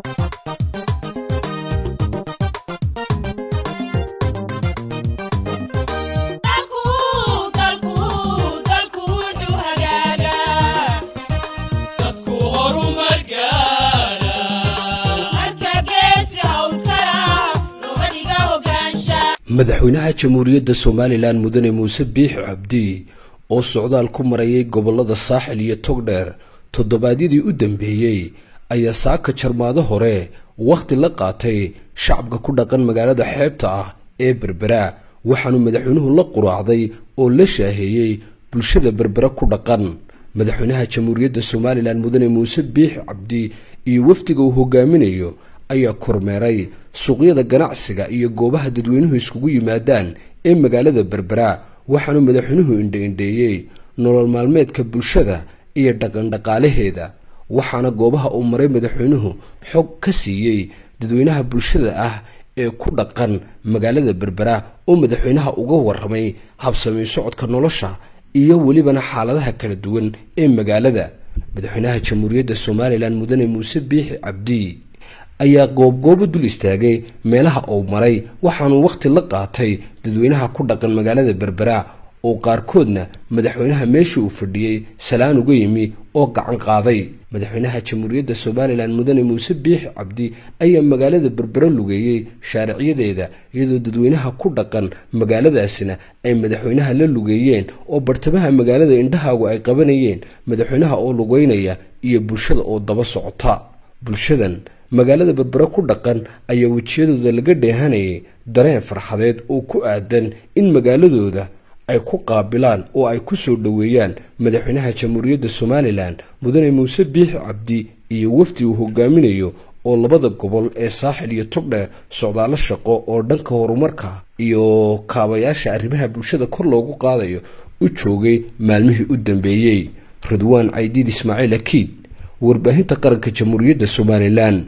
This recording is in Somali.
madaxweynaha jamhuuriyadda somalilan mudane muuse biix cabdi oo socdaal ku marayay gobollada saaxil iyo togdheer toddobaadyadii u dambeeyey ayaa saaka jarmaado hore wakhti la qaatay shacabka ku dhaqan magaalada xeebta ah ee berbera waxaanu madaxweynuhu la quraacday oo la shaaheeyey bulshada berbera ku dhaqan madaxweynaha jamhuuriyadda somalilan mudane muuse biix cabdi iyo wafdiga uu hogaaminayo ayaa kormeeray suuqyada ganacsiga iyo goobaha dadweynuhu iskugu yimaadaan ee magaalada berbera waxaanu madaxweynuhu indha-indheeyey nolol maalmeedka bulshada iyo dhaqandhaqaalaheeda waxaana goobaha uu maray madaxweynuhu xog ka siiyey dadweynaha bulshada ah ee ku dhaqan magaalada berbera oo madaxweynaha uga waramay habsamay socodka nolosha iyo welibana xaaladaha kala duwan ee magaalada madaxweynaha jamhuuriyadda somalilan mudane muuse biixi cabdi ayaa goobgoobo dul istaagay meelaha uu maray waxaanu wakhti la qaatay dadweynaha ku dhaqan magaalada berbera oo qaarkoodna madaxweynaha meeshii uu fadhiyey salaan uga yimi oo gacan qaaday madaxweynaha jamhuuriyadda somalilan mudane muuse biixi cabdi ayaa magaalada berbera lugeeyey shaaricyadeeda iyadoo dadweynaha ku dhaqan magaaladaasina ay madaxweynaha la lugeeyeen oo bartamaha magaalada indhahaagu ay qabanayeen madaxweynaha oo lugeynaya iyo bulshada oo daba socota bulshadan magaalada berbera ku dhaqan ayaa wejiyadooda laga dheehanayay dareen farxadeed oo ku aadan in magaaladooda ay ku qaabilaan oo ay ku soo dhoweeyaan madaxweynaha jamhuuriyadda somalilan mudane muuse biixi cabdi iyo wafdi uu hogaaminayo oo labada gobol ee saaxil iyo togdheer socdaalo shaqo oo dhanka horumarka iyo kaabayaasha arrimaha bulshada kor loogu qaadayo u joogay maalmihii u dambeeyey ridwaan caydiid ismaaciil akiid warbaahinta qaranka jamhuuriyadda somalilan